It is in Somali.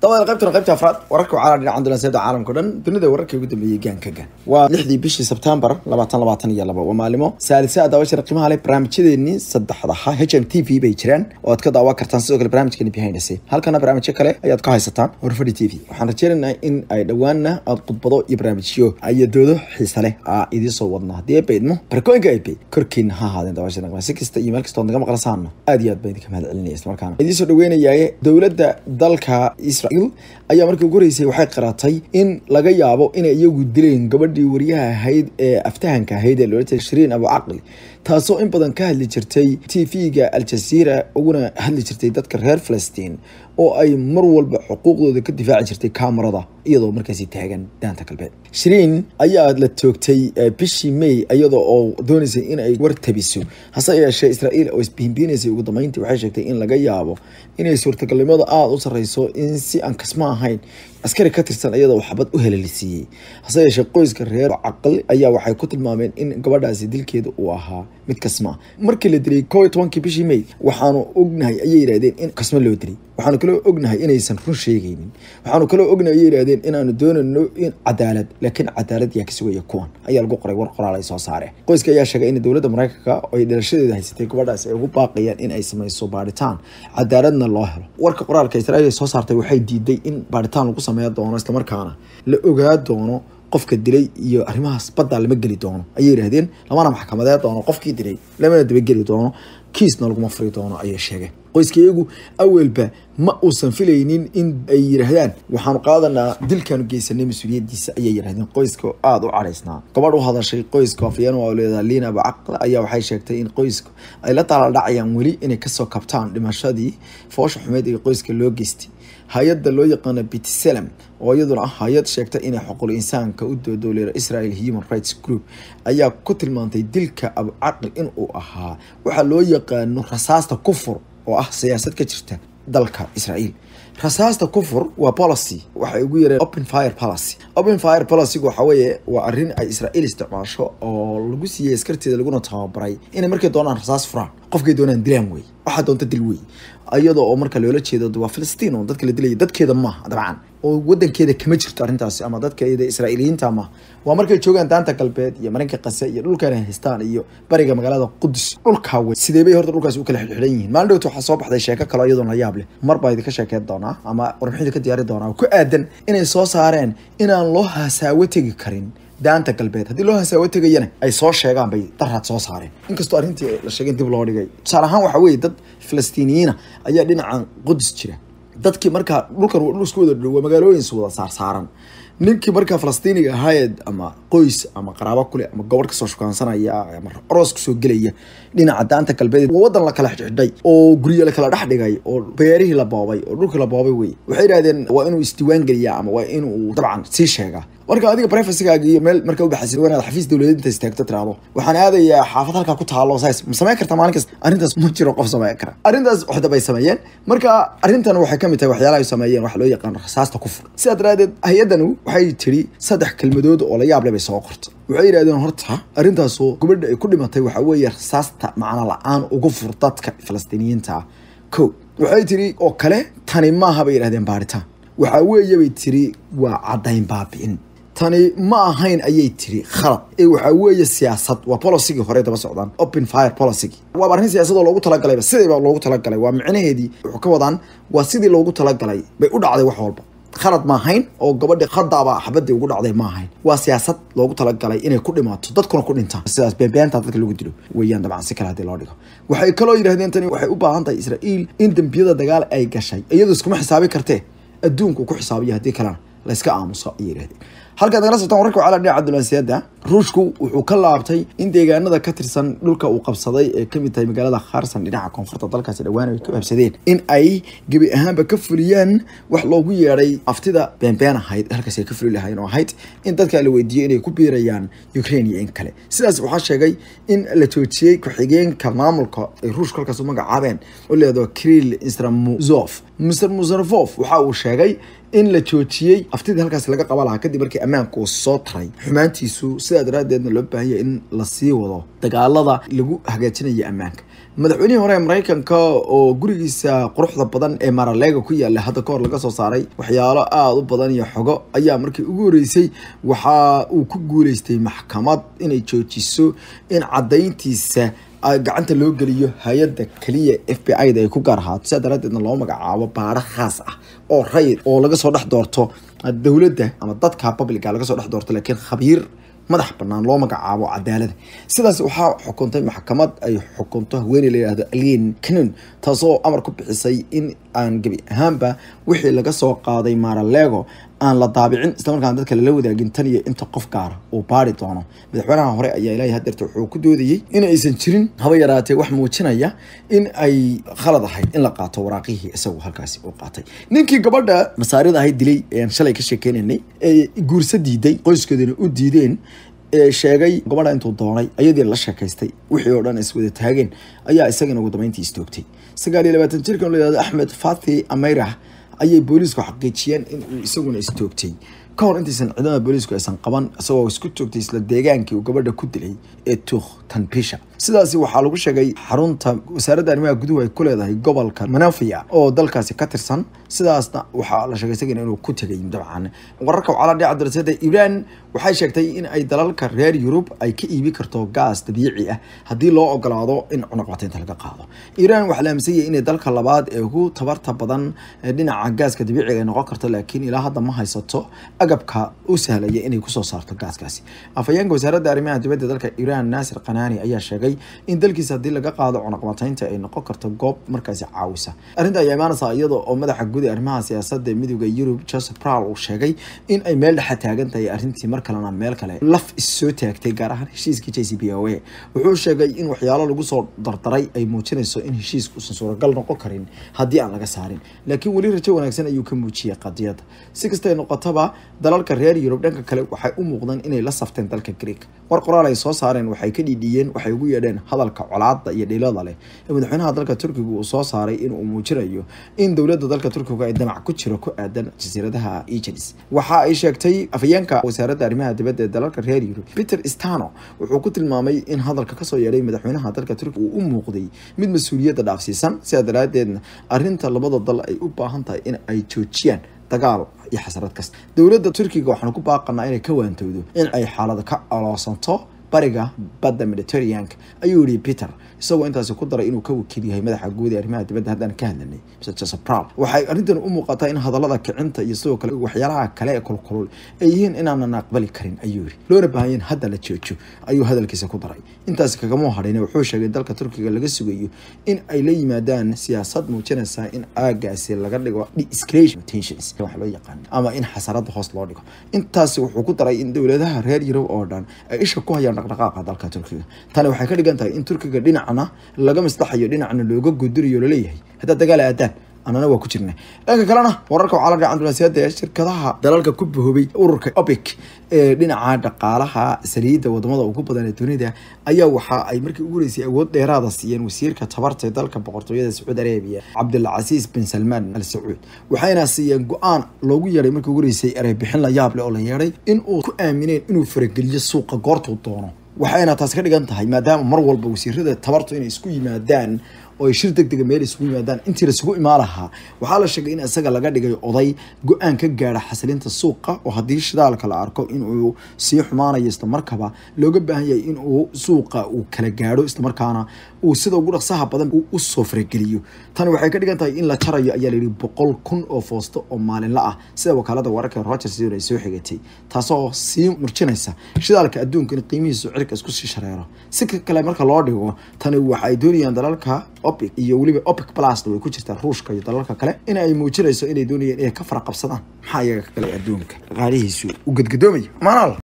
dabada qaybtana qaybta afraad wararka waxaa la dhinaca dulanseeda caalamka o dhan dunida wararkii ugu dambeeyey gaanka gaan waa lixdii bishii sebtembar labaatan labaatan iyo laba waa maalimo saalisa daawashada qiimaha leh barnaamijyadeennii saddexdaha h m t v bay jiraan oo aad ka daawa kartaan sidoo kale barnaamijkeeni behind the scene halkana barnaamijyo kale ayaad ka haysataan horfadhi t v waxaan rajeynaynaa in ay dhowaanna aad khudbado iyo barnaamijyo iyo doodo xiisa leh aa idiin soo wadna haddii ay baydmo barakooyinka ay bayd korkiina ha ahaadeen daawashada qiimaha si kasta iyo meel kasta ood naga maqlasaana aad iyo aad baan idinka mahad celinaya isla markaana idiin soo dhaweynayaa dowladda dalka israel ayaa markii ugu horeysay waxay qaratay in laga yaabo inay iyagu dileen gabadhii wariyaha ahayd ee aftahanka ahayd ee loola jeeda shiriin abu caqli taasoo in badan ka hadli jirtay t v-ga aljazeera uguna hadli jirtay dadka reer falastiin oo ay mar walba xuquuqdooda ka difaaci jirtay kamarada iyadoo markaasi taagan daanta galbeed shiriin ayaa la toogtay bishii may iyadoo oo doonaysay in ay war tabiso hase yeeshee israa'iil oo isbihinbiinaysay ugu dambeyntii waxay sheegtay in laga yaabo inay suurtagalnimada aada u sarreyso in si aan kasma ahayn askari ka tirsan iyadoo xabad u helalisiiyey hase yeeshee qoyska reer caqli ayaa waxay ku tilmaameen in gabadhaasi dilkeeda uu ahaa mid kasma markii la dilay koo iyo tobankii bishii may waxaanu ognahay ayay yidhahdeen in kasmo loo dilay waxaanu kaloo ognahay inaysan run sheegaynin waxaanu kaloo ognahay ayay yidhahdeen inaanu doonayno in cadaalad laakiin cadaalad yaa ka sugaya kuwan ayaa lagu qoray war qoraal ay soo saareen qoyska ayaa sheegay in dowladda maraykanka oo ay dhalashadeeda haysatay gabadhaasi ay ugu baaqayaan in ay samayso baadhitaan cadaaladna loo helo warka qoraalka israa'iil ay soo saartay waxay diiday in baadhitaan lagu sameeya doono islamarkaana la ogaa doono qofka dilay iyo arrimahaas baddaa lama geli doono ayay yidhahdeen lamana maxkamadee doono qofkii dilay lamana dabageli doono kiisna laguma furi doono ayay sheegeen qoyska iyagu awelba ma uusan filaynin in ay yidhaahdaan waxaanu qaadanaa dilkaanu geysanay mas-uuliyadiisa ayay yidhahdeen qoyska aada u caraysnaa gabadh u hadashay qoyska afyeen oo leedaha liina abacaql ayaa waxay sheegtay in qoyska ay la taaladhacayaan weli inay kasoo kabtaan dhimashadii foosha xumeed ee qoyska loo geystay hay-adda loo yaqaano bitselem oo iyaduna ah hay-ad sheegta inay xuquul insaanka u doodowleera israel human rights group ayaa ku tilmaantay dilka abucaqli inuu ahaa waxaa loo yaqaano rasaasta kufur oo ah siyaasad ka jirta dalka israa'iil rasaasta kufur waa policy waxay ugu yareen open fire policy open fire policygu waxa weeye waa arrin ay israa'iil isticmaasho oo lagu siiyey askarteeda laguna tababaray inay markay doonaan rasaas furaan qofkay doonaan dilaan wey waxaa doonta dil wey iyadoo oo marka loola jeedo waa filistiin oo dadka la dilaya dadkeeda maaha dabcan oo wadankeeda kama jirto arrintaasi ama dadkeeda israa'iiliyiinta maaha waa markay joogaan daanta galbeed iyo marinka qase iyo dhulkan ay haystaan iyo bariga magaalada qudus dhulkaa wey sidee bay horta dhulkaasi u kala xidxidan yihiin maalin dhowta waxaa soo baxday sheeko kaloo iyadoo la yaab leh mar baa idinka sheekeyn doonaa ama warbixinta ka diyaari doonaa oo ku aadan inay soo saareen inaan loo hasaawo tegi karin daanta galbeed haddii loo hasaawo tegayana ay soo sheegaan bay daraad soo saareen inkastoo arrintii la sheegay dib loo dhigay tusaale ahaan waxaa weeye dad falastiiniyiina ayaa dhinacan qudus jira dadkii markaa dhulkan dhul isku wada dhow waa magaalooyin wada saarsaaran ninkii markaa falastiiniga ahaayed ama qoys ama qaraabo kule ama gobor kasoo shukaansanaya ama aroos kasoo gelaya dhinaca daanta galbeed waa wadan la kala xidhxidhay oo guryo la kala dhex dhigay oo beerihii la boobay oo dhulkii la boobay wey waxay yidhahdeen waa inuu isdiiwaan geliyaa ama waa inuu dabcan sii sheegaa marka adiga brefacygaaga iyo meel marka ubaxaysid waa inaad xafiis dowladeed inta istaagto tiraahdo waxaan aadayaa xaafad halkaa ku taalo saas ma samayn karta maalin kasta arrintaas ma jiro qof samayn kara arrintaas waxda bay sameeyeen marka arrintan waxay kamid tahay waxyaalaha ay sameeyeen waxa loo yaqaan rasaasta kufur sidaa daraadeed hay-addanu waxay tiri saddex kelmadood oo la yaab leh bay soo qorta waxay yidhahdeen horta arrintaasoo gabadha ay ku dhimatay waxaa weeye rasaasta macno la-aan ugu fur dadka falastiiniyiinta ah ko waxay tiri oo kale tani maaha bay yidhahdeen baaritaan waxaa weeye bay tiri waa caddayn baabi'in tani ma ahayn ayay tiri khalad ee waxaa weeye siyaasad waa policygii hore daba socdaan open fire policygii waaba arrin siyaasadoo loogu talagalayba sidayba loogu talagalay waa micnaheedii wuxuu ka wadaan waa sidii loogu talagalay bay u dhacday wax walba khalad ma ahayn oo gabadhi khadaaba xabadii ugu dhacday ma ahayn waa siyaasad loogu talagalay inay ku dhimaato dadkuna ku dhintaan sidaas beenbeenta dadka lagu dilo weeyaan dabcan si kale haddii loo dhigo waxay kaloo yidhahdeen tani waxay u baahan tahay israa'iil in dembiyada dagaal ay gashay iyadoo iskuma xisaabi kartee adduunku ku xisaabiyo haddii kalena la iska aamuso ayay yidhahdeen halkaad nagala socotaan wararka waxaa la dhinaca dulansiyaada ruushku wuxuu ka laabtay in deegaanada ka tirsan dhulka uu qabsaday ee kamid tahay magaalada kharsan dhinaca koonfurta dalkaasi dhawaan ay ku habsadeen in ay gebi ahaanba ka fuliyaan wax loogu yeedhay aftida beenbeen ahayd halkaasi ay ka fuli lahayn oo ahayd in dadka la weydiiyey inay ku biirayaan ukraine iyo in kale sidaas waxaa sheegay in la joojiyey ku-xigeenka maamulka ay ruushka halkaas u magacaabeen oo leedo krill stramuzov mr musarfof waxa uu sheegay in la joojiyey aftidii halkaasi laga qaba lahaa kadib markii ammaanka uu soo taray xumaantiisu sidaa daraadeedna loo baahanya in lasii wado dagaalada lagu hagaajinayo ammaanka madaxweynihii hore ee maraykanka oo gurigiisa quruxda badan ee maraleega ku yaala hadda kahor laga soo saaray waxyaalo aada u badan iyo xogo ayaa markii ugu horeysay waxa uu ku guuleystay maxkamad inay joojiso in cadayntiisa gacanta loo geliyo hay-adda keliya f b i da ay ku gaar ahaato sidaa daraadeedna loo magacaabo baaro khaas ah oo rayid oo laga soo dhex doorto dowladda ama dadka publica laga soo dhex doorto laakiin khabiir madax banaan loo magacaabo cadaalada sidaas waxaa xukuntay maxkamad ay xukunto haweeney la yihahdo alien canon taasoo amar ku bixisay in aan gebi ahaanba wixii laga soo qaaday maralego aan la daabicin islamarkaana dadka lala wadaagin tan iyo inta qof gaara uu baari doono madaxweynaha hore ayaa ilaahay hadeerta wuxuu ku doodayey in aysan jirin haba yaraatee wax muujinaya in ay khalad ahayd in la qaato waraaqihii isagu halkaasi uu qaatay ninkii gabadha masaarida ahayd dilay ayaan shalay ka sheekeynaynay ee guursa diiday qoyskeeduna u diideen ee sheegay gabadha intuu doonay ayadii la sheekaystay wixii oo dhan iswada taageen ayaa isagana ugu dambeyntii istoogtay sagaal iyo labaatan jirkan la yihahdo axmed fathi ameyrah ayay booliisku xaqiijiyeen in uu isaguna istoogtay ka hor intaysan ciidamada booliisku aysan qaban isagoo isku joogtay isla deegaankii uu gabadha ku dilay ee tuukh tanbisha sidaasi waxaa lagu sheegay xarunta wasaaradda arrimaha guduhu ay ku leedahay gobolka manafia oo dalkaasi ka tirsan sidaasna waxaa la sheegay isagana inuu ku tegay dabcan wararka waxaa la dhici darasada iiraan waxay sheegtay in ay dalalka reer yurub ay ka iibi karto gaas dabiici ah haddii loo ogolaado in cunaqbataynta laga qaado iiraan waxaa la aaminsan yahay inay dalka labaad ee ugu tabarta badan dhinaca gaaska dabiiciga ay noqon karto laakiin ilaa hadda ma haysato agabka u sahlaya inay kusoo saarto gaaskaasi afhayeenka wasaaradda arrimaha dibadda dalka iiraan naasir kanaani ayaa sheegay in dalkiisa haddii laga qaado cunaqbataynta ay noqon karto goob markaasi caawisa arrinta ayaa imaanaysa iyada oo madaxa guud ee arrimaha siyaasadda ee midooda yurub joseph prowl uu sheegay in ay meel dhexa taagan tahay arrintii mar kalena meel kale laf issoo taagtay gaar ahaan heshiiskii j c b o a wuxuu sheegay in waxyaalo lagu soo dardaray ay muujinayso in heshiisku uusan suuragal noqon karin haddii aan laga saarin laakiin weli rajo wanaagsan ayuu ka muujiyey qadiyadda si kastay noqotaba dalalka reer yurub dhanka kale waxay u muuqdeen inay la safteen dalka greeg war qoraal ay soo saareen waxay ka dhiidhiyeen waxay ugu yeedheen hadalka colaada iyo dhilada leh ee madaxweynaha dalka turkiga uu soo saaray inuu muujinayo in dowladda dalka turkiga ay damac ku jiro ku aadan jasiiradaha egelis waxa ay sheegtay afhayeenka wasaaradda arrimaha dibadda ee dalalka reer yurub peter stano wuxuu ku tilmaamay in hadalka kasoo yeedhay madaxweynaha dalka turkiga uu u muuqday mid mas-uuliyadda dhaafsiisan sidaa daraadeedna arrinta labada dal ay u baahan tahay in ay joojiyaan dagaal iyo xasarad kasta dowladda turkiga waxaanu ku baaqanaa inay ka waantowdo in ay xaalada ka aloosanto bariga badda mediterraneanka ayuu yihi peter isagoo intaasi ku daray inuu ka wakiil yahay madaxa guud ee arrimaha dibadda haddaan ka hadlanay mr joseph prowl waxay arrintan u muuqataa in hadallada kicinta iyo sidoo kale waxyaalaha kale ee kulkulul ay yihiin inaanan aqbali karin ayuu yihi loona baahan in hadda la joojo ayuu hadalkiisa ku daray intaasi kagama hadhin wuxuu sheegay in dalka turkiga laga sugayo in ay la yimaadaan siyaasad muujinaysa in aagaasi laga dhigo de-escalation tensions wax loo yaqaan ama in xasarada hoos loo dhigo intaasi wuxuu ku daray in dowladaha reer yurub oo dhan ay isha ku hayaan dhaqdhaqaaqa dalka turkiga tani waxay ka dhigan tahay in turkiga dhinacna laga maslaxayo dhinacna looga gudurayo laleeyahay haddaad dagaal aadaan anana waa ku jirna dhanka kalena wararka waxaa la dhaca dunaasiyada ee shirkadaha dalalka ku bahoobay ururka opic ee dhinaca dhaqaalaha saliidda wadamada ugu badan ee dunida ayaa waxa ay markii ugu horeysay awood dheeraada siiyeen wasiirka tabarta ee dalka boqortooyada sacuudi arabiya cabdilcasiis bin salmaan al sacuud waxayna siiyeen go-aan loogu yeedhay markii ugu horeysay erey bixin la yaab leh oo la yeedhay in uu ku aamineen inuu farageliyo suuqa goortuu doono waxayna taas ka dhigan tahay maadaama mar walba wasiirada tabartu inay isku yimaadaan oo ay shir deg dega meel isugu yimaadaan intii laisugu imaan lahaa waxaa la sheegay in isaga laga dhigay oday go-aan ka gaara xasilinta suuqa oo haddii shidaalka la arko inuu sii xumaanayo islamarkaba looga baahan yahay inuu suuqa uu kala gaadho islamarkaana uu sida ugu dhaqsaha badan uu usoo farageliyo tani waxay ka dhigan tahay in la jarayo ayaa layidhi boqol kun oo foosto oo maalinla ah sida wakaalada wararka rogers ay soo xigatay taasoo sii murjinaysa shidaalka adduunka in qiimihiisu cirka isku sii shareero si kale marka loo dhigo tani waxa ay doonayaan dalalka opic iyo weliba opic plusna way ku jirtaa ruushka iyo dalalka kale in ay muujinayso inay doonayaan inay ka faraqabsadaan maxaa iyaga kale adduunka dhaqaalihiisu u gadgadoomayo maanal